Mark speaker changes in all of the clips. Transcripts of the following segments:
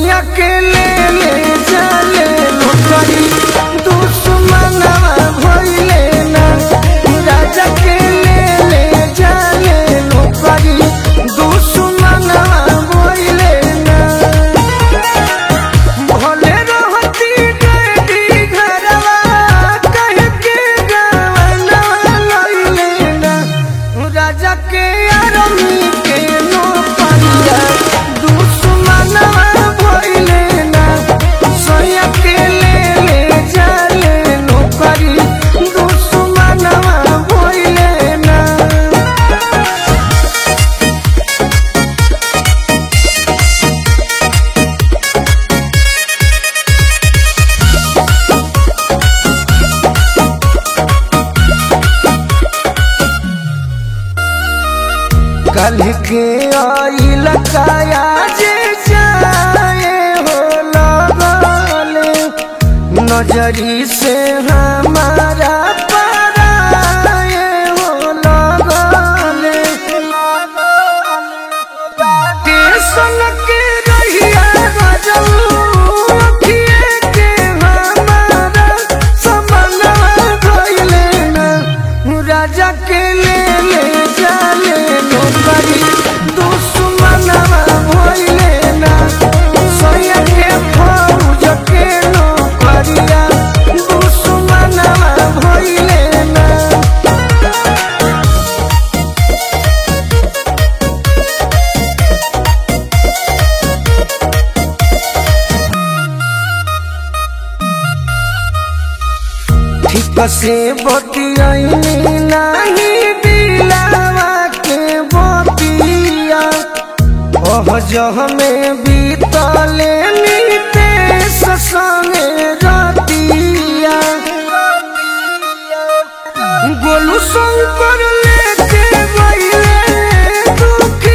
Speaker 1: सोया के ले ले जाले लोकरी दुश्मनवा भइले ना राजा के ले ले जाले लोकरी दुश्मनवा भइले ना भले रहती गई घरवा कह के गवनवा लइले ना राजा के आरमी के नो परिया दुश्मनवा भइले ना सोया के ले ले जाले नो करी दुश्मनवा भइले ना कल के आइल काया जे जाए हो लगले नजरी से हमारा पराए हो लगले टेंशन के रहिया गजलू अखिए के हमारा समनवा भइले ना राजा के ले ले जाले नौकरी दुश्मनवा भइले ना सोया के फौज के नौकरिया दुश्मनवा भइले ना ठीक से बतियाई नाही दिलावा के बतिया ओह जह में बीतले नीते संगे रतिया गोलू शंकर लेके गइले दुखी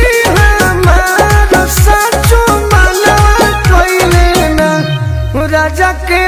Speaker 1: हमार सचो मनवा कइले ना राजा के